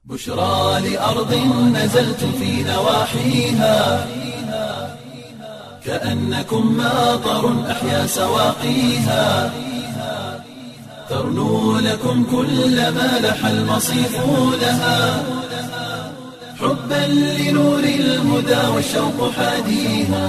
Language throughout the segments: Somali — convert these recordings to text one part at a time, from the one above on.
بشرى لأرض نزلتم في نواحيها كأنكم ماطر أحيا سواقيها ترنو لكم كل ما لح المصيف لها حبا لنور الهدى والشوق حاديها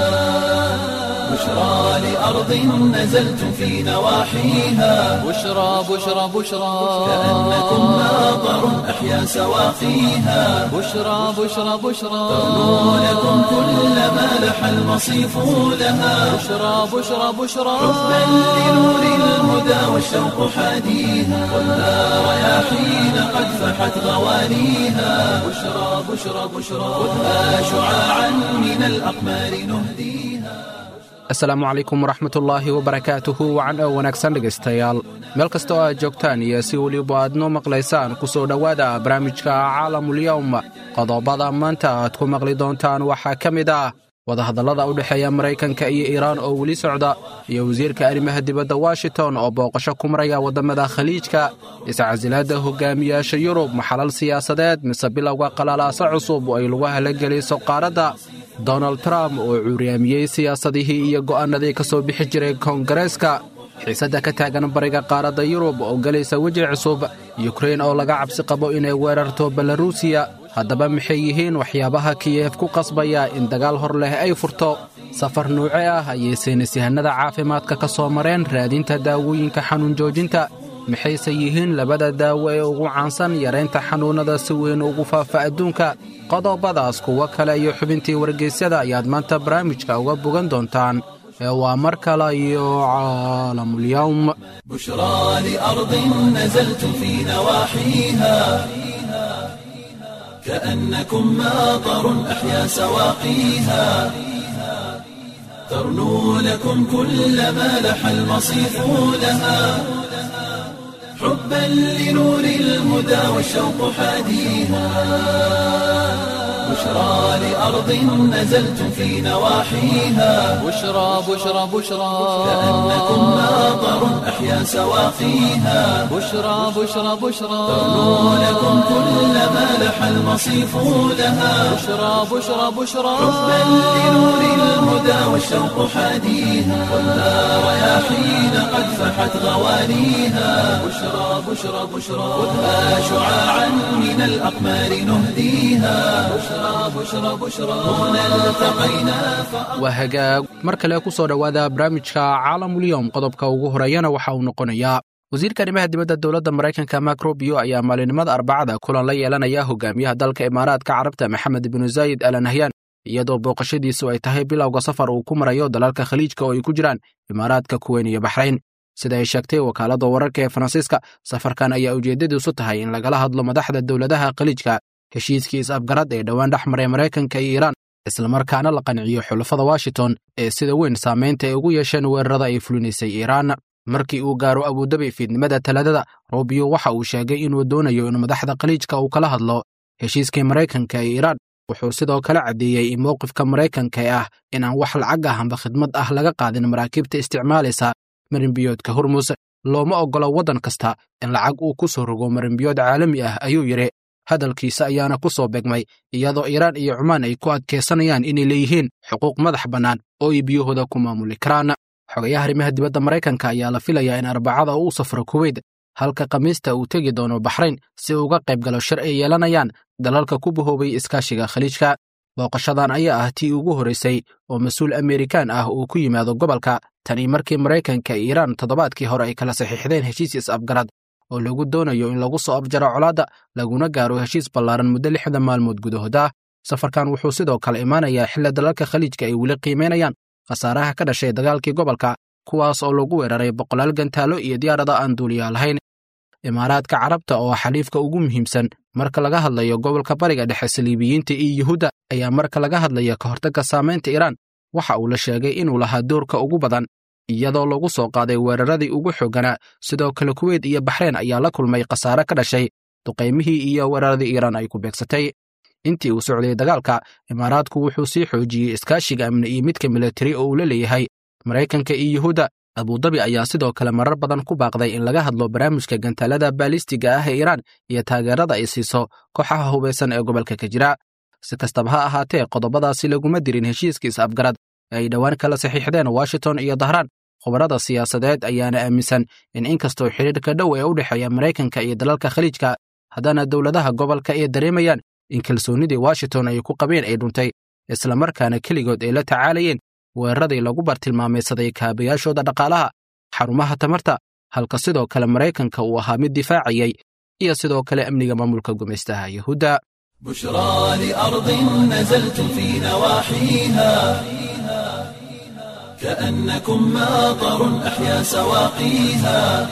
بشرى لأرض نزلتم في نواحيها بشرى بشرى بشرى كأنكم ماطر أحيا سواقيها بشرى بشرى بشرى ترنو لكم كل ما لح المصيف لها بشرى بشرى بشرى حبا لنور الهدى والشوق حاديها والنار رياحين قد فحت غوانيها بشرى بشرى بشرى خذها شعاعا من الأقمار نهديها asalaamu calaykum waraxmatullaahi wabarakaatuhu wacan oo wanaagsan dhegaystayaal meel kasta oo aad joogtaan iyo si weliba aad noo maqlaysaan ku soo dhowaada barnaamijka caalamulyowm qodobada maanta aad ku maqli doontaan waxaa ka mid ah wadahadallada u dhexeeya maraykanka iyo iiraan oo weli socda iyo wasiirka arrimaha dibadda washington oo booqasho ku maraya waddamada khaliijka iscasilaadda hogaamiyaasha yurub maxalal siyaasadeed mise bilowga qalalaasa cusub oo ay lagu halageliso qaaradda donald trump oo cuuryaamiyey siyaasadihii iyo go'aannadii ka soo bixi jiray koongareeska xiisadda ka taagan bariga qaaradda yurub oo gelaysa weji cusub yukrain oo laga cabsi qabo inay weerarto belarusiya haddaba maxay yihiin waxyaabaha kiyef ku qasbaya in dagaal hor leh ay furto safar nuuce ah ayay saynisyahanada caafimaadka ka soo mareen raadinta daawooyinka xanuun joojinta maxayse yihiin labada daawo ee ugu caansan yaraynta xanuunnada si weyn ugu faafa adduunka qodobadaas kuwo kale iyo xubintii wargeysyada ayaad maanta barnaamijka uga bogan doontaan ee waa mar kale iyo caalamulyowm بشرى لأرض نزلتم في نواحيها كأنكم ماطر أحيا سواقيها ترنو لكم كل ما لح المصيف لها حبا لنور الهدى والشوق حاديها بشرى لأرض نزلتم في نواحيها بشرى بشرى بشرى كأنكم ماطر أحيا سواقيها بشرى بشرى بشرى ترنو لكم كل ما لح المصيف لها بشرى بشرى بشرى حبا لنور الهدى والشوق حاديها والنار رياحين قد فحت غوانيها بشرى بشرى بشرى خذها شعاعا من الأقمار نهديها بشرى بشرى بشرى هنا التقينا فأ... waa hagaag mar kale ku soo dhowaada barnaamijka caalamulyowm qodobka ugu horeeyana waxa uu noqonayaa wasiirka arrimaha dibadda dowladda maraykanka mak rubio ayaa maalinimada arbacada kulan la yeelanaya hogaamiyaha dalka imaaraadka carabta maxamed binu zaayid al nahyan iyadoo booqashadiisu ay tahay bilowga safar uu ku marayo dalalka khaliijka oo ay ku jiraan imaaraadka kuweyn iyo baxrayn sida ay sheegtay wakaaladda wararka ee faransiiska safarkan ayaa ujeeddadiisu tahay in lagala hadlo madaxda dowladaha khaliijka heshiiskii is-afgarad ee dhowaan dhex maray maraykanka iyo iiraan islamarkaana la qanciyo xulafada washington ee sida weyn saamaynta ay ugu yeesheen weerarada ay fulinaysay iiraan markii uu gaaro abudabi fiidnimada talaadada rubio waxa uu sheegay inuu doonayo in madaxda khaliijka uu kala hadlo heshiiskii maraykanka ee iiraan wuxuu sidoo kale caddeeyey in mowqifka maraykanka ee ah in aan wax lacag ah amba khidmad ah laga qaadin maraakiibta isticmaalaysa marinbiyoodka hormus looma oggolo waddan kasta in lacag uu ku soo rogo marinbiyood caalami ah ayuu yidhi hadalkiisa ayaana ku soo begmay iyadoo iiraan iyo cumaan ay ku adkaysanayaan inay leeyihiin xuquuq madax bannaan oo ay biyahooda ku maamuli karaan xogayaha arrimaha dibadda maraykanka ayaa la filayaa in arbacada uu safro kuweyt halka khamiista uu tegi doono baxrayn si uu uga qayb galo shir ay yeelanayaan dalalka ku bahoobay iskaashiga khaliijka booqashadan ayaa ah tii ugu horraysay oo mas-uul amerikaan ah uu ku yimaado gobolka tani markii maraykanka iyo iiraan toddobaadkii hore ay kala saxiixdeen heshiis is-afgarad oo lagu doonayo in lagu soo abjaro colaadda laguna gaaro heshiis ballaaran muddo lixda maalmood gudahooda safarkan wuxuu sidoo kale imaanayaa xilli dalalka khaliijka ay weli qiimaynayaan khasaaraha ka dhashay dagaalkii gobolka kuwaas oo lagu weeraray boqolaal gantaalo iyo diyaarada aan duuliyaa lahayn imaaraadka carabta oo xaliifka ugu muhiimsan marka laga hadlayo gobolka bariga dhexe saliibiyiinta iyo yuhuudda ayaa marka laga hadlaya ka hortagga saamaynta iiraan waxa uu la sheegay inuu lahaa doorka ugu badan iyadoo lagu soo qaaday weeraradii ugu xoogganaa sidoo kale kuweyt iyo baxreyn ayaa la kulmay khasaare ka dhashay duqaymihii iyo weeraradii iiraan ay ku beegsatay intii uu socday dagaalka imaaraadku wuxuu sii xoojiyey iskaashiga amni iyo midka militari oo uu la leeyahay maraykanka iyo yuhuudda abudabi ayaa sidoo kale marar badan ku baaqday in laga hadlo barnaamijka gantaalada baalistiga ah ee iiraan iyo taageerada ay siiso kooxaha hubaysan ee gobolka ka jira si kastaba ha ahaatee qodobadaasi laguma dirin heshiiska is-afgarad ee ay dhowaan kala saxiixdeen washington iyo dahraan khubarada siyaasadeed ayaana aaminsan in inkastoo xidhiirka dhow ee u dhexeeya maraykanka iyo dalalka khaliijka haddana dowladaha gobolka ay dareemayaan in kalsoonnidii washington ay ku qabeen ay dhuntay islamarkaana keligood ay la tacaalayeen weeraradii lagu bartilmaamaysaday kaabayaashooda dhaqaalaha xarumaha tamarta halka sidoo kale maraykanka uu ahaa mid difaacayay iyo sidoo kale amniga maamulka gumaystaha yuhuudda بشرى لأرض نزلت في نواحيها كأنكم ماطر أحيا سواقيها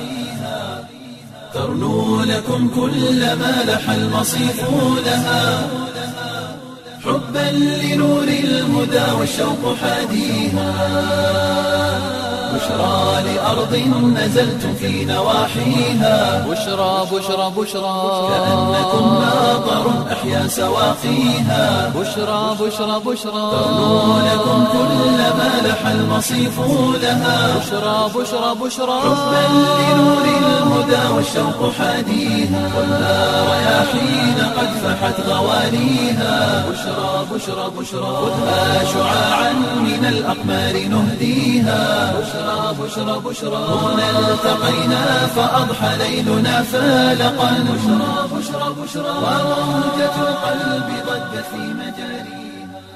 ترنو لكم كل ما لح المصيف لها حبا لنور الهدى والشوق حاديها بشرى لأرض نزلت في نواحيها بشرى بشرى بشرى كأنكم ماطر أحيا سواقيها بشرى بشرى بشرى ترنو لكم كل ما لح المصيف لها بشرى بشرى بشرى حبا لنور الهدى والشوق حاديها ولا رياحين قد فحت غوانيها بشرى بشرى بشرى خذها شعاعا من الأقمار نهديها بشرى بشرى بشرى هنا التقينا فأضحى ليلنا فالقا بشرى بشرى بشرى وموجة القلب ضجت في مجاريها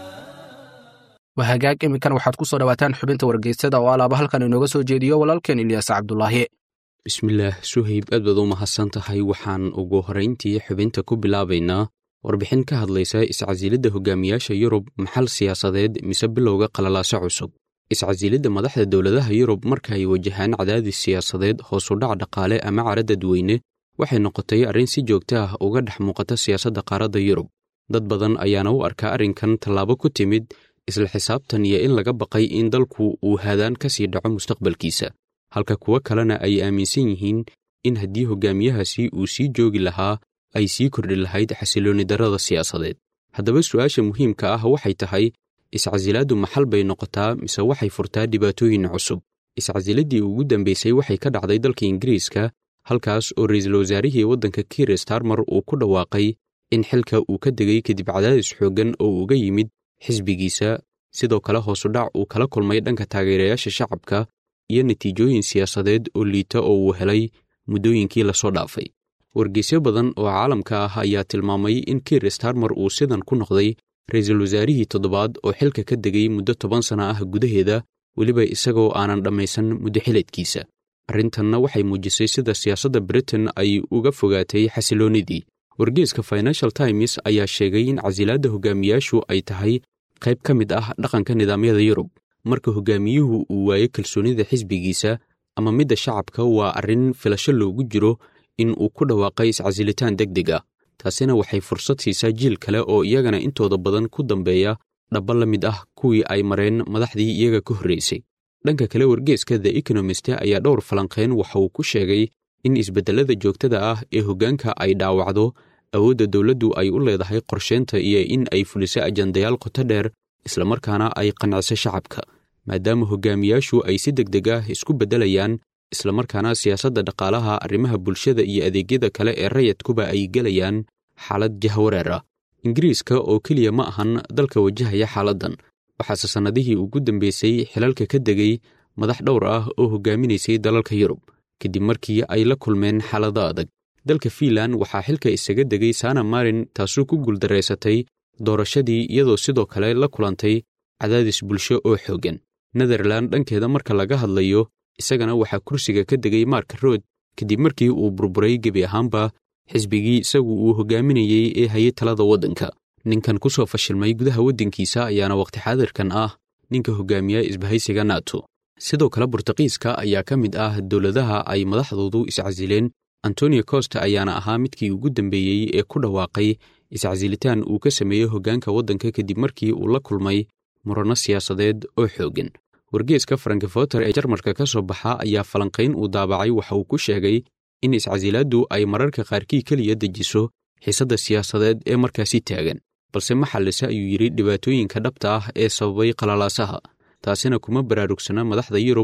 wahagaag iminkan waxaad ku soo dhowaataan xubinta wargeysyada oo alaaba halkan inooga soo jeediyo walaalkeen ilyaas cabdulaahi bismillaah suhayb aad baad u mahadsan tahay waxaan ugu horrayntii xubinta ku bilaabaynaa warbixin ka hadlaysa iscasilidda hogaamiyaasha yurub maxal siyaasadeed mise bilowga qalalaase cusub iscasilidda madaxda dowladaha yurub marka ay wajahaan cadaadis siyaasadeed hoosudhac dhaqaale ama cara dadweyne waxay noqotay arrin si joogto ah uga dhex muuqata siyaasadda qaaradda yurub dad badan ayaana u arkaa arrinkan tallaabo ku timid isla xisaabtan iyo in laga baqay in dalku uu haadaan ka sii dhaco mustaqbalkiisa halka kuwo kalena ay aaminsan yihiin in haddii hogaamiyahaasi uu sii joogi lahaa ay sii kordhi lahayd xasiloonni darrada siyaasadeed haddaba su'aasha muhiimka ah waxay tahay iscasilaaddu maxal bay noqotaa mise waxay furtaa dhibaatooyin cusub iscasiladdii ugu dambaysay waxay ka dhacday dalka ingiriiska halkaas oo ra'iisul wasaarihii waddanka kiir starmer uu ku dhawaaqay in xilka uu ka degay kadib cadaadis xooggan oo uga yimid xisbigiisa sidoo kale hoosudhac uu kala kulmay dhanka taageerayaasha shacabka iyo natiijooyin siyaasadeed oo liita oo uu helay muddooyinkii lasoo dhaafay wargeysyo badan oo caalamka ah ayaa tilmaamay in kiir starmer uu sidan ku noqday ra'iisul wasaarihii toddobaad oo xilka ka degay muddo toban sana ah gudaheeda weliba isagoo aanan dhammaysan muddo xileedkiisa arrintanna waxay muujisay sida siyaasadda britain ay uga fogaatay xasiloonnidii wargeeska financial times ayaa sheegay in casilaadda hogaamiyaashu ay tahay qayb ka mid ah dhaqanka nidaamyada yurub marka hogaamiyuhu uu waayo kalsoonnida xisbigiisa ama midda shacabka waa arrin filasho loogu jiro in uu ku dhawaaqay iscasilitaan deg deg ah taasina waxay fursad siisaa jiil kale oo iyagana intooda badan ku dambeeya dhaba la mid ah kuwii ay mareen madaxdii iyaga ka horraysay dhanka kale wargeeska the ekonomist ayaa dhowr falanqeen waxa uu ku sheegay in isbeddellada joogtada ah ee hoggaanka ay dhaawacdo awoodda dowladdu ay u leedahay qorsheynta iyo in ay fuliso ajandayaal qoto dheer islamarkaana ay qanciso shacabka maadaama hogaamiyaashu ay si deg deg ah isku beddelayaan islamarkaana siyaasadda dhaqaalaha arrimaha bulshada iyo adeegyada kale ee rayadkuba ay gelayaan xaalad jahwareer ah ingiriiska oo keliya ma ahan dalka wajahaya xaaladdan waxaase sannadihii ugu dambeysay xilalka ka degay madax dhowr ah oo hogaaminaysay dalalka yurub kadib markii ay la kulmeen xaalado adag dalka fiinlan waxaa xilka isaga degay sana marin taasuu ku guuldaraysatay doorashadii iyadoo sidoo kale la kulantay cadaadis bulsho oo xooggan netherlan dhankeeda marka laga hadlayo isagana waxaa kursiga ka degay mark rood kadib markii uu burburay gebi ahaanba xisbigii isagu uu hogaaminayey ee hayay talada waddanka ninkan ku soo fashilmay gudaha waddankiisa ayaana wakhti xaadirkan ah ninka hogaamiya isbahaysiga nato sidoo kale burtuqiiska ayaa ka mid ah dowladaha ay madaxdoodu iscasileen antonio costa ayaana ahaa midkii ugu dambeeyey ee ku dhawaaqay iscasilitaan uu ka sameeyey hoggaanka waddanka kadib markii uu la kulmay muranno siyaasadeed oo xooggan wargeeska frankfoter ee jarmalka ka soo baxa ayaa falanqayn uu daabacay waxa uu ku sheegay in iscasilaaddu ay mararka qaarkii keliya dejiso xiisadda siyaasadeed ee markaasi taagan balse ma xallise ayuu yidhi dhibaatooyinka dhabta ah ee sababay qalalaasaha taasina kuma baraarugsana madaxda yurub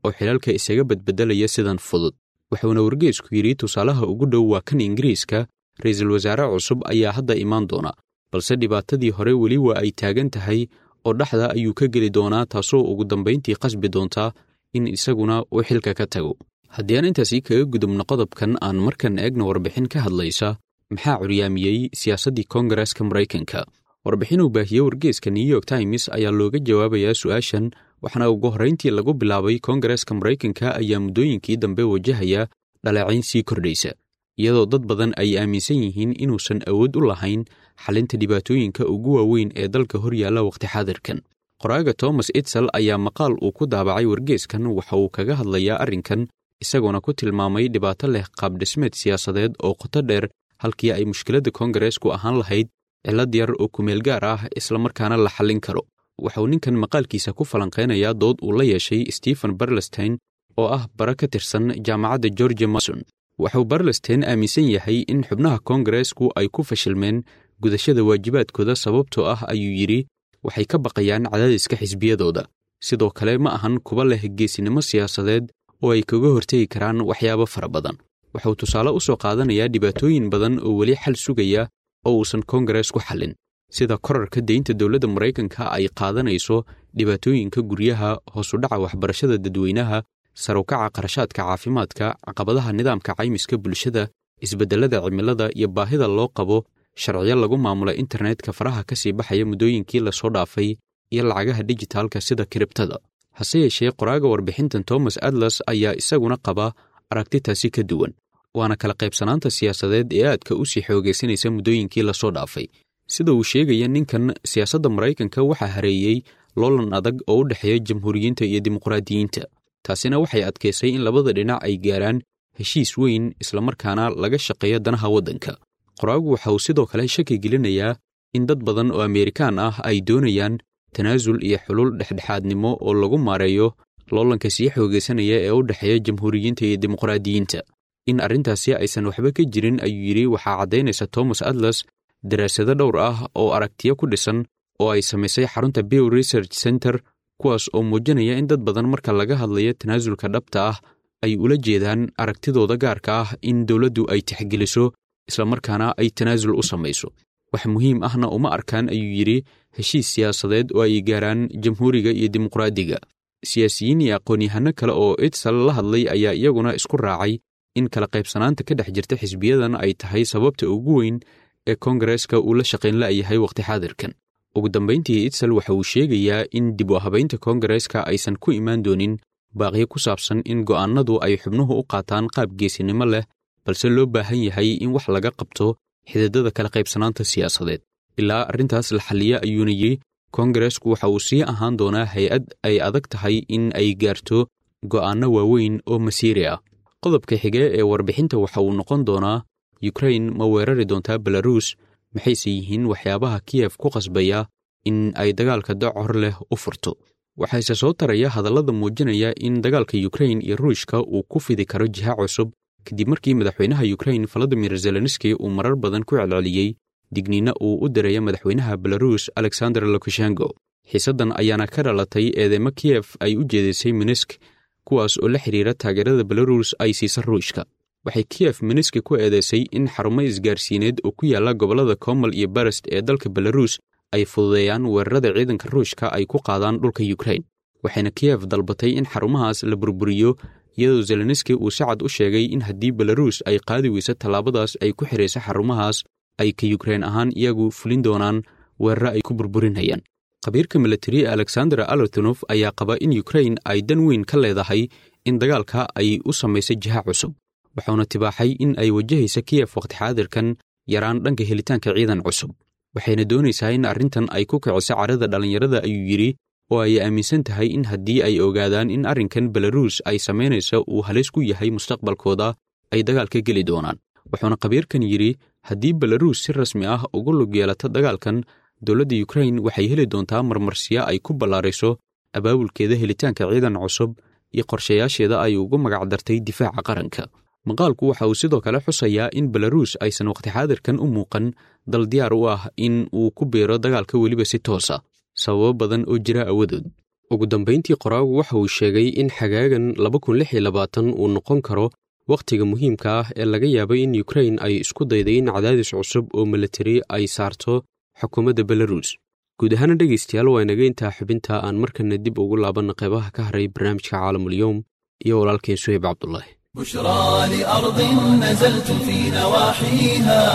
oo xilalka isaga badbedelaya sidan fudud wuxuuna wargeysku yidhi tusaalaha ugu dhow waa kan ingiriiska ra'iisul wasaare cusub ayaa hadda imaan doona balse dhibaatadii hore weli waa ay taagan tahay oo dhexda ayuu ka geli doonaa taasoo ugu dambayntii qasbi doontaa in isaguna uu xilka ka tago haddii aan intaasii kaga gudubno qodobkan aan markan eegno warbixin ka hadlaysa maxaa curyaamiyey siyaasaddii koongareska maraykanka warbixin uu baahiyey wargeeska new york times ayaa looga jawaabayaa su'aashan waxaana ugu horrayntii lagu bilaabay koongareska maraykanka ayaa muddooyinkii dambe wajahaya dhaleecayn sii kordhaysa iyadoo dad badan ay aaminsan yihiin inuusan awood u lahayn xalinta dhibaatooyinka ugu waaweyn ee dalka hor yaalla wakhti xaadirkan qoraaga thomas itsel ayaa maqaal uu ku daabacay wargeeskan waxa uu kaga hadlayaa arrinkan isagoona ku tilmaamay dhibaato leh qaabdhismeed siyaasadeed oo qoto dheer halkii ay mushkiladda koongareesku ahaan lahayd cillad yar oo kumeel gaar ah islamarkaana la xallin karo waxauu ninkan maqaalkiisa ku falanqaynayaa dood uu la yeeshay stephen barlestein oo ah bara ka tirsan jaamacadda georgia mason waxauu barlestein aaminsan yahay in xubnaha koongareesku ay ku fashilmeen gudashada waajibaadkooda sababtoo ah ayuu yidhi waxay ka baqayaan cadaadiska xisbiyadooda sidoo kale ma ahan kuba leh geesinimo siyaasadeed oo ay kaga hortegi karaan waxyaabo fara badan waxauu tusaale u soo qaadanayaa dhibaatooyin badan oo weli xal sugaya oo uusan koongarees ku xallin sida korarka deynta dowladda maraykanka ay qaadanayso dhibaatooyinka guryaha hoosudhaca waxbarashada dadweynaha sarukaca qarashaadka caafimaadka caqabadaha nidaamka caymiska bulshada isbeddellada cimilada iyo baahida loo qabo sharciyo lagu maamula internetka faraha ka sii baxaya muddooyinkii lasoo dhaafay iyo lacagaha dijitaalka sida kiribtada hase yeeshee qoraaga warbixintan thomas adlas ayaa isaguna qaba aragtitaasi ka duwan waana kala qaybsanaanta siyaasadeed ee aadka u sii xoogaysanaysa muddooyinkii lasoo dhaafay sida uu sheegaya ninkan siyaasadda maraykanka waxaa hareeyey loolan adag oo u dhexeeya jamhuuriyiinta iyo dimuqraadiyiinta taasina waxay adkaysay in labada dhinac ay gaaraan heshiis weyn islamarkaana laga shaqeeyo danaha waddanka qoraagu waxa uu sidoo kale shaki gelinayaa in dad badan oo ameerikaan ah ay doonayaan tanaasul iyo xulul dhexdhexaadnimo oo lagu maareeyo loolanka sii xoogaysanaya ee u dhexeeya jamhuuriyiinta iyo dimuqraadiyiinta in arrintaasi aysan waxba ka jirin ayuu yidhi waxaa caddaynaysa thomas adlas daraasado dhowr ah oo aragtiyo ku dhisan oo ay samaysay xarunta bill research center kuwaas oo muujinaya in dad badan marka laga hadlayo tanaasulka dhabta ah ay ula jeedaan aragtidooda gaarka ah in dowladdu ay tixgeliso islamarkaana ay tanaasul u samayso wax muhiim ahna uma arkaan ayuu yidhi heshiis siyaasadeed oo ay gaaraan jamhuuriga iyo dimuqraadiga siyaasiyiin iyo aqoon-yahano kale oo itsal la hadlay ayaa iyaguna isku raacay in kala qaybsanaanta ka dhex jirta xisbiyadan ay tahay sababta ugu weyn ee koongareeska uu la shaqayn la'yahay wakhti xaadirkan ugu dambayntii itsal waxa uu sheegayaa in dib u habaynta koongareeska aysan ku imaan doonin baaqyo ku saabsan in go'aannadu ay xubnuhu u qaataan qaab geesinimo leh balse loo baahan yahay in wax laga qabto xididada kala qaybsanaanta siyaasadeed ilaa arrintaas la xalliya ayuuna yidhi koongareesku waxa uu sii ahaan doonaa hay-ad ay adag tahay in ay gaarto go'aanno waaweyn oo masiiri ah qodobka xige ee warbixinta waxa uu noqon doonaa yukrain ma weerari doontaa belaruus maxayse yihiin waxyaabaha kiyef ku qasbaya in ay dagaalka docor leh u furto waxaase soo taraya hadallada muujinaya in dagaalka yukrain iyo ruushka uu ku fidi karo jiha cusub kadib markii madaxweynaha yukrain valadimir zelenski uu marar badan ku celceliyey digniinna uu u diraya madaxweynaha belaruus alexander lukashenko xiisaddan ayaana ka dhalatay eedeymo kiyef ay u jeedisay minisk kuwaas oo la xidhiira taageerada belaruus ay siisa ruushka waxay kiyef miniski ku eedeysay in xarumo isgaarsiineed oo ku yaalla gobollada komal iyo barest ee dalka belaruus ay fududeeyaan weerarada ciidanka ruushka ay ku qaadaan dhulka yukrain waxayna kiyef dalbatay in xarumahaas la burburiyo iyadoo zelenski uu si cad u sheegay in haddii belaruus ay qaadi weyso tallaabadaas ay ku xidhaysa xarumahaas ay ka yukrain ahaan iyagu fulin doonaan weeraro ay ku burburinayaan khabiirka milatari alexander alertonof ayaa qaba in yukrain ay dan weyn ka leedahay in dagaalka ay u samaysay jiha cusub wuxuuna tibaaxay in ay wajahaysa kiyef wakhti xaadirkan yaraan dhanka helitaanka ciidan cusub waxayna doonaysaa in arrintan ay ku kiciso carada dhallinyarada ayuu yidhi oo ay aaminsan tahay in haddii ay ogaadaan in arrinkan belaruus ay samaynaysa uu halis ku yahay mustaqbalkooda ay dagaalka geli doonaan wuxuuna khabiirkan yidhi haddii belaruus si rasmi ah ugu lug yeelata dagaalkan dowladda yukrain waxay heli doontaa marmarsiya ay ku ballaarayso abaabulkeeda helitaanka ciidan cusub iyo qorshayaasheeda ay ugu magacdartay difaaca qaranka maqaalku waxa uu sidoo kale xusayaa in belaruus aysan wakhti xaadirkan u muuqan dal diyaar u ah in uu ku biiro dagaalka weliba si toosa sababo badan oo jira awadood ugu dambayntii qoraagu waxa uu sheegay in xagaagan uu noqon karo wakhtiga muhiimka ah ee laga yaabay in yukrain ay isku dayday in cadaadis cusub oo milatari ay saarto xukuumadda belarus guud ahaana dhegaystayaal waa inaga intaa xubinta aan markana dib ugu laabanna qeybaha ka haray barnaamijka caalamulyoom iyo walaalkeen suhayb cabdulaahi بشرى لأرض نزلت في نواحيها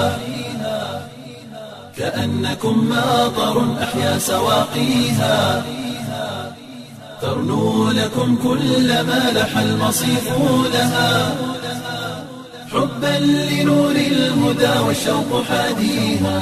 كأنكم ماطر أحيا سواقيها ترنو لكم كل ما لح المصيف لها حبا لنور الهدى والشوق حاديها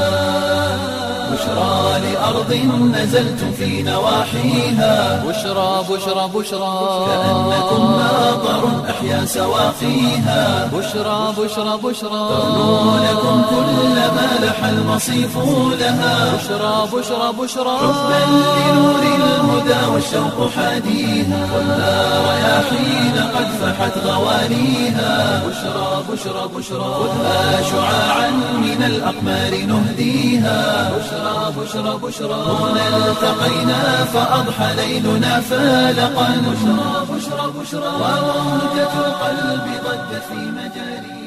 بشرى لأرض نزلت في نواحيها بشرى بشرى بشرى كأنكم ماطر أحيا سواقيها بشرى بشرى بشرى ترنو لكم كل ما لح المصيف لها بشرى بشرى بشرى حبا لنور الهدى والشوق حاديها والنار رياحين قد فحت غوانيها بشرى بشرى بشرى خذها شعاعا من الأقمار نهديها بشرى بشرى بشرى هنا التقينا فأضحى ليلنا فالقا بشرى بشرى بشرى وروضة القلب ضجت في مجاريها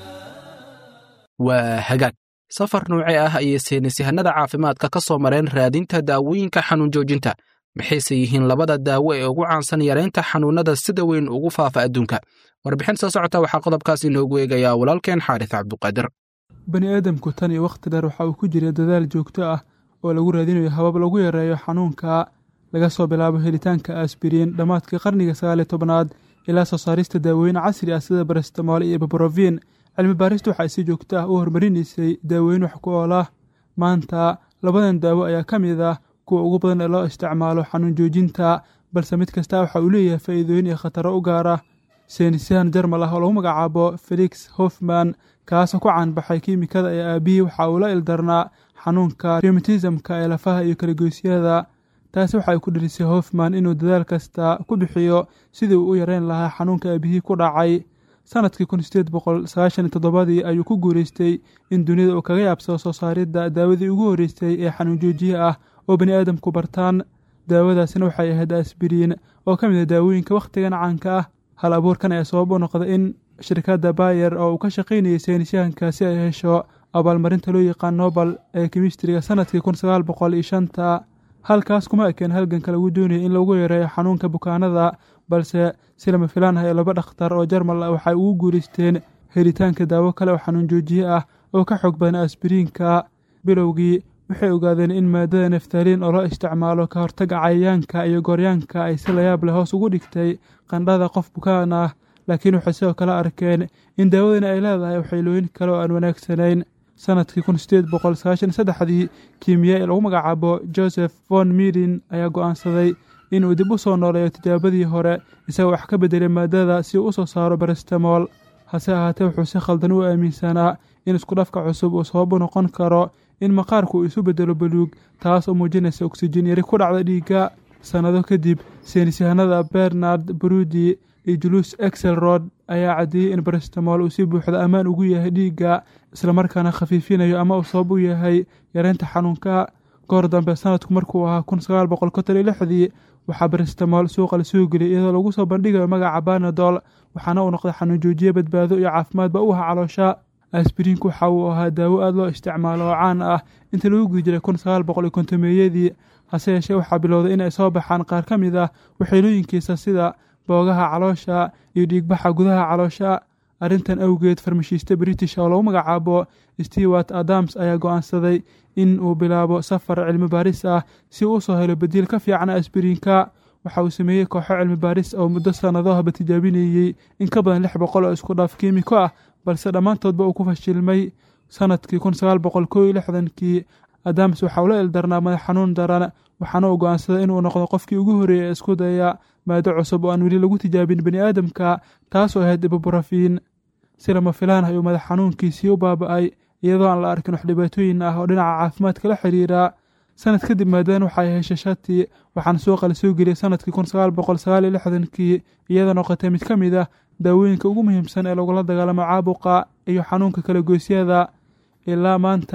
waa hagaag safar noocee ah ayay saynisyahanada caafimaadka ka soo mareen raadinta daawooyinka xanuun joojinta maxayse yihiin labada daawo ee ugu caansan yaraynta xanuunnada sida weyn ugu faafa adduunka warbixin soo socota waxaa qodobkaas inoogu eegayaa walaalkeen xaaris cabduqaadir bani aadamku tan iyo wakhti dheer waxa uu ku jiray dadaal joogto ah oo lagu raadinayo habab lagu yareeyo xanuunka laga soo bilaabo helitaanka asbiriin dhammaadkii qarniga sagaaliyo tobnaad ilaa soo saarista daawooyin casri ah sida barestamool iyo babroviin cilmi baaristu waxay si joogto ah u hormarinaysay daawooyin wax ku ool ah maanta labadan daawo ayaa ka mid ah kuwa ugu badan ee loo isticmaalo xanuun joojinta balse mid kasta waxa uu leeyahay faa'iidooyin iyo khataro u gaara saynisyahan jarmal ah oo lagu magacaabo felix hofman kaasoo ku caanbaxay kiimikada ee aabihii waxa uu la ildarnaa xanuunka reumatismka ee lafaha iyo kalagoysyada taasi waxa ay ku dhirisay hofman inuu dadaal kasta ku bixiyo sidii uu u yareyn lahaa xanuunka aabihii ku dhacay sanadkii kun sideed boqol sagaashan iyo toddobadii ayuu ku guuleystay in dunida uu kaga yaabsado soo saaridda daawadii ugu horreysay ee xanuun joojiye ah oo bani aadamku bartaan daawadaasina waxay ahayd asbiriin oo ka mid ah daawooyinka wakhtigan caanka ah hal abuurkan ayaa sabab u noqday in shirkadda bayer oo uu ka shaqaynayay saynisyahankaasi ay hesho abaalmarinta loo yaqaan nobel ee kemistriga sanadkii kun sagaal boqol iyo shanta halkaas kuma ekeen halganka lagu doonayay in lagu yareeyo xanuunka bukaanada balse si lama filaan ah ee laba dhakhtar oo jarmal ah waxay ugu guulaysteen helitaanka daawo kale oo xanuun joojiye ah oo ka xoog badan asbiriinka bilowgii waxay ogaadeen in maadada neftaliin oo loo isticmaalo ka hortaga cayayaanka iyo gooryaanka ay si layaab leh hoos ugu dhigtay qandhada qof bukaan ah laakiin waxay sidoo kale arkeen in daawadani ay leedahay waxaylooyin kale oo aan wanaagsanayn sanadkii kun sideed boqol sagaashan iyo saddexdii kiimiya ee lagu magacaabo joseph von midin ayaa go'aansaday inuu dib u soo nooleeyo tijaabadii hore isagoo wax ka beddelay maadada si uu u soo saaro barestamool hase ahaatee wuxuu si khaldan u aaminsanaa in iskudhafka cusub uu sabab u noqon karo in maqaarku uu isu beddelo baluug taas oo muujinaysa oksijiin yari ku dhacda dhiigga sannado kadib saynisyahanada bernard brudi iyo julus exelrod ayaa caddeeyey in barestamool uu si buuxda ammaan ugu yahay dhiigga islamarkaana khafiifinayo ama uu sabab u yahay yareynta xanuunka goor dambe sanadku markuu ahaa kun sagaal boqol konton iyo lixdii waxaa barestamool suuqa la soo geliyay iyadoo lagu soo bandhigayo magaca banadol waxaana uu noqday xanuun joojiye badbaado iyo caafimaadba u aha caloosha asbiriinku waxa uu ahaa daawo aad loo isticmaalo oo caan ah intii lagu guda jiray kun sagaal boqol iyo kontomeeyadii hase yeeshee waxaa bilowday inay soo baxaan qaar ka mid ah waxyeelooyinkiisa sida boogaha caloosha iyo dhiigbaxa gudaha caloosha arrintan awgeed farmashiiste british oo lagu magacaabo stewart adams ayaa go'aansaday in uu bilaabo safar cilmi baaris ah si uu usoo helo badiil ka fiican asbiriinka waxa uu sameeyey kooxo cilmi baaris oo muddo sannadohaba tijaabinayey in ka badan lix boqol oo isku dhaaf kiimiko ah balse dhammaantoodba uu ku fashilmay sanadkii kun sagaal boqol koo iyo lixdankii adams waxa uu la ildarnaa madax xanuun daran waxaana uu go'aansaday inuu noqdo qofkii ugu horreeyay ee isku daya maado cusub oo aan weli lagu tijaabin bani aadamka taasoo ahayd ibubrafiin si lama filaan ayuu madax xanuunkiisii u baaba'ay iyadoo aan la arkin wax dhibaatooyin ah oo dhinaca caafimaadka la xiriira sanad kadib maadadan waxay heshay shati waxaana suuqa la soo geliyey sanadkii kun sagaal boqol sagaal iyo lixdankii iyadoo noqotay mid ka mid ah daawooyinka ugu muhiimsan ee lagula dagaalamo caabuqa iyo xanuunka kala goysyada ilaa maanta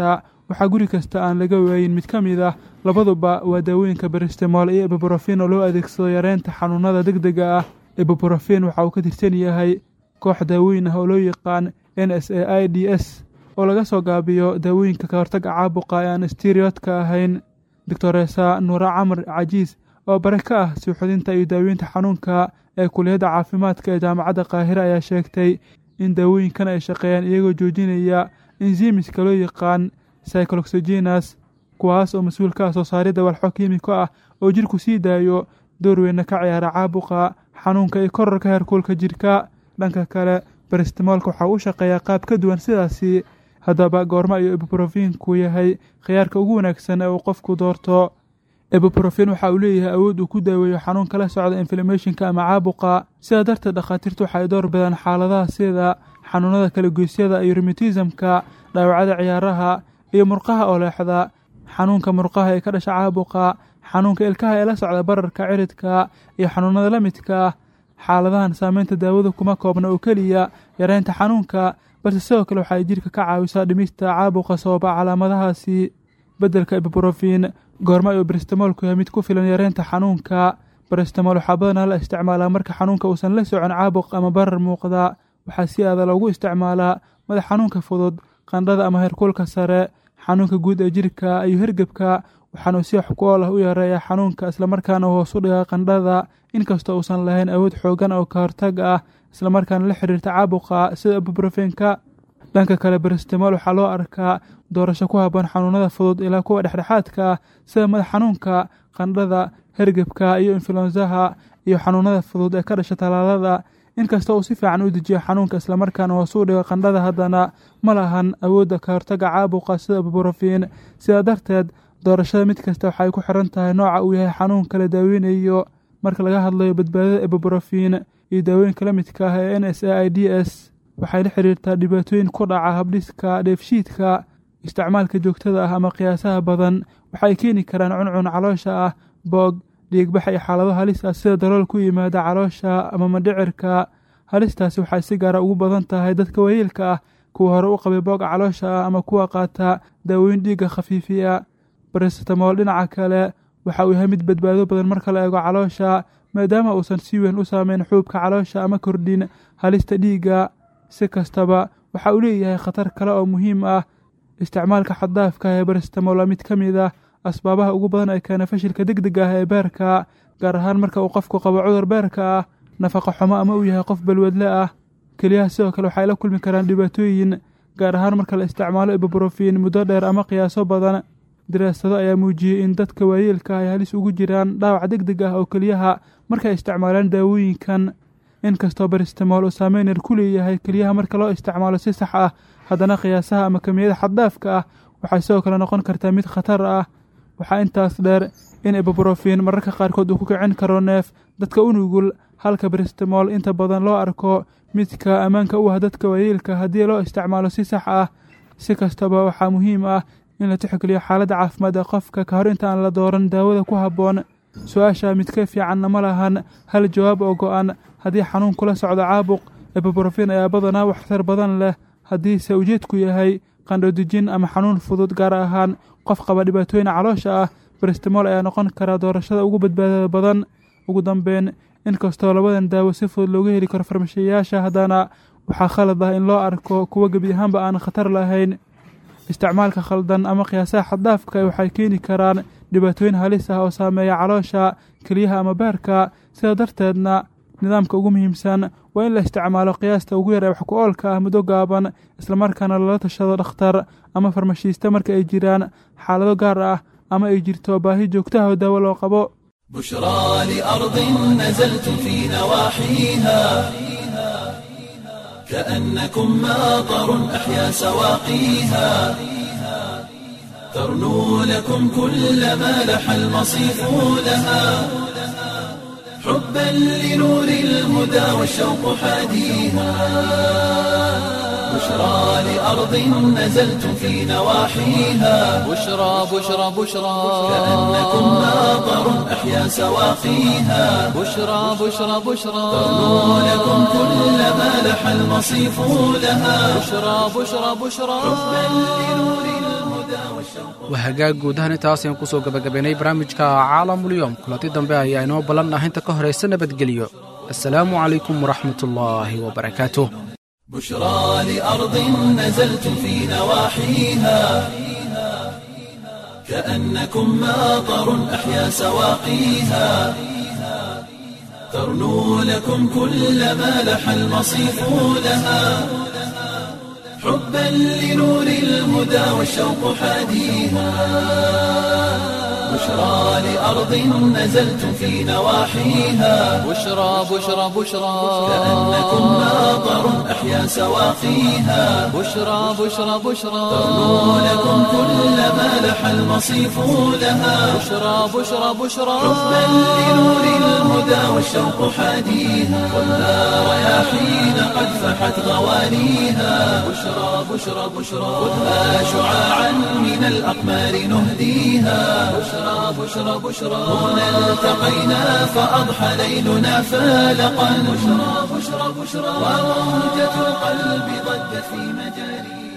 waxaa guri kasta aan laga waayin mid ka mid ah labaduba waa daawooyinka baristemol iyo ebubrofin oo loo adeegsado yareynta xanuunada deg dega ah ebubrofin waxa uu ka tirsan yahay koox daawooyin ah oo loo yaqaan n s a i d s oo laga soo gaabiyo daawooyinka ka hortaga caabuqa ee aan steriyotka ahayn doctoresa nuura camar cajiis oo bare ka ah suuxudinta iyo daaweynta xanuunka ee kuliyadda caafimaadka ee jaamacadda qaahire ayaa sheegtay in daawooyinkan ay shaqeeyaan iyagoo joojinaya enzimiska loo yaqaan cycloxogenas kuwaas oo mas-uul ka ah soo saaridda walxo kiimiko ah oo jidhku sii daayo door weyna ka ciyaara caabuqa xanuunka iyo korarka heerkuulka jidhka dhanka kale baristimoolka waxaa u shaqeeyaa qaab ka duwan sidaasi haddaba goormo ayuu ebubrofinku yahay khiyaarka ugu wanaagsan ee uu qofku doorto ebubrofin waxa uu leeyahay awood uu ku daaweeyo xanuun kala socda inflamationka ama caabuqa sidaa darteed dhakhaatiirtu waxay door bidaan xaaladaha sida xanuunada kalagoysyada iyo rumatismka dhaawacada ciyaaraha iyo murqaha oo leexda xanuunka murqaha ee ka dhasha caabuqa xanuunka ilkaha ee la socda bararka ciridka iyo xanuunada la midka ah xaaladahan saameynta daawadu kuma koobna oo keliya yareynta xanuunka balse sidoo kale waxay jidhka ka caawisaa dhimista caabuqa sababa calaamadahaasi beddelka ebubrofin goorma ayuu baristimoolku yahay mid ku filan yareynta xanuunka baristimool waxaa badanaa la isticmaalaa marka xanuunka uusan la socon caabuq ama barar muuqda waxaa si aada loogu isticmaalaa madax xanuunka fudud qandhada ama heerkuulka sare xanuunka guud ee jidhka iyo hergebka waxaanuu si wax ku ool ah u yareeyaa xanuunka islamarkaana hoos u dhigaa qandhada inkastoo uusan lahayn awood xoogan oo ka hortag ah islamarkaana la xiriirta caabuqa sida ebubrofenka dhanka kale baristimool waxaa loo arkaa doorasho ku habboon xanuunada fudud ilaa kuwa dhexdhexaadka ah sida madax xanuunka qandhada hergebka iyo influensaha iyo xanuunada fudud ee ka dhasha tallaalada inkasta uu si fiican u dejiyo xanuunka islamarkaana hoos u dhigo qandhada haddana ma lahan awoodda ka hortaga caabuqa sida ebubrofin sidaa darteed doorashada mid kasta waxay ku xiran tahay nooca uu yahay xanuunka la daaweynayo marka laga hadlayo badbaadada ebubrofin iyo daawooyinka la midka ah ee n s a i d s waxay la xiriirtaa dhibaatooyin ku dhaca habdhiska dheefshiidka isticmaalka joogtada ah ama qiyaasaha badan waxay keeni karaan cuncun caloosha ah boog dhiigbax iyo xaalado halis ah sida dalool ku yimaada caloosha ama mandhicirka halistaasi waxay si gaara ugu badan tahay dadka waayeelka ah kuwa hore u qabay boog caloosha ah ama kuwa qaata daawooyin dhiigga khafiifiya baristimool dhinaca kale waxa uu yahay mid badbaado badan marka la eego caloosha maadaama uusan si weyn u saameyn xuubka caloosha ama kordhin halista dhiigga si kastaba waxa uu leeyahay khatar kale oo muhiim ah isticmaalka xaddaafka ee baristimool waa mid ka mid ah asbaabaha ugu badan ee keena fashilka deg deg ah ee beerka gaar ahaan marka uu qofku qabo cudur beerka ah nafaqa xumo ama uu yahay qof balwadle ah keliyaha sidoo kale waxay la kulmi karaan dhibaatooyin gaar ahaan marka la isticmaalo ebubrofin muddo dheer ama qiyaaso badan daraasado ayaa muujiyey in dadka waayeelka ay halis ugu jiraan dhaawac deg deg ah oo keliyaha markay isticmaalaan daawooyinkan inkastoo baristimool uu saameyn yar ku leeyahay keliyaha marka loo isticmaalo si sax ah haddana qiyaasaha ama kamiyada xaddaafka ah waxay sidoo kale noqon kartaa mid khatar ah waxaa intaas dheer in ebubrofin mararka qaarkood uu ku kicin karo neef dadka u nugul halka baristimool inta badan loo arko midka ammaanka u ah dadka waayeelka haddii loo isticmaalo si sax ah si kastaba waxaa muhiim ah in la tixgeliyo xaaladda caafimaad ee qofka ka hor inta aan la dooran daawada ku habboon su-aasha midka fiicanna ma lahan hal jawaab oo go-an haddii xanuun kula socdo caabuq ebubrofin ayaa badanaa waxtar badan leh haddiise ujeedku yahay qandhodijin ama xanuun fudud gaar ahaan qof qaba dhibaatooyin caloosha ah baristimool ayaa noqon karaa doorashada ugu badbaadada badan ugu dambeyn inkastoo labadan daawo si fudud looga heli karo farmashiyayaasha haddana waxaa khalad ah in loo arko kuwa gebi ahaanba aan khatar lahayn isticmaalka khaldan ama qiyaasaha xaddaafka waxay keeni karaan dhibaatooyin halis ah oo saameeya caloosha keliyaha ama beerka sidaa darteedna nidaamka ugu muhiimsan waa in la isticmaalo qiyaasta ugu yar ee wax ku oolka ah muddo gaaban islamarkaana lala tashado dhakhtar ama farmashiista marka ay jiraan xaalado gaar ah ama ay jirto baahi joogtaha oo daawo loo qabo بشرى لأرض نزلت في نواحيها كأنكم ماطر أحيا سواقيها ترنو لكم كل ما لح المصيف لها حبا لنور الهدى والشوق حاديها بشرى لأرض نزلت في نواحيها بشرى بشرى بشرى كأنكم ماطر أحيا سواقيها بشرى بشرى بشرى ترنو لكم كل ما لح المصيف لها بشرى بشرى بشرى waa hagaag guudahan intaas ayaan kusoo gabagabaynay barnaamijka caalamulyoom kulanti dambe ayaa inoo ballan ah inta ka horaysa nabadgelyo assalaamu calaykum waraxmatullaahi wabarakaatuh بشرى لأرض نزلتم في نواحيها كأنكم ماطر أحيا سواقيها ترنو لكم كل ما لح المصيف لها حبا لنور الهدى والشوق حاديها بشرى لأرض نزلتم في نواحيها بشرى بشرى بشرى كأنكم ماطر أحيا سواقيها بشرى بشرى بشرى ترنو لكم كل ما لح المصيف لها بشرى بشرى بشرى حبا لنور الهدى والشوق حاديها خذها رياحين قد فحت غوانيها بشرى بشرى بشرى خذها شعاعا من الأقمار نهديها بشرى بشرى بشرى هنا التقينا فأضحى ليلنا فالقا بشرى بشرى بشرى وموجة القلب ضجت في مجاريها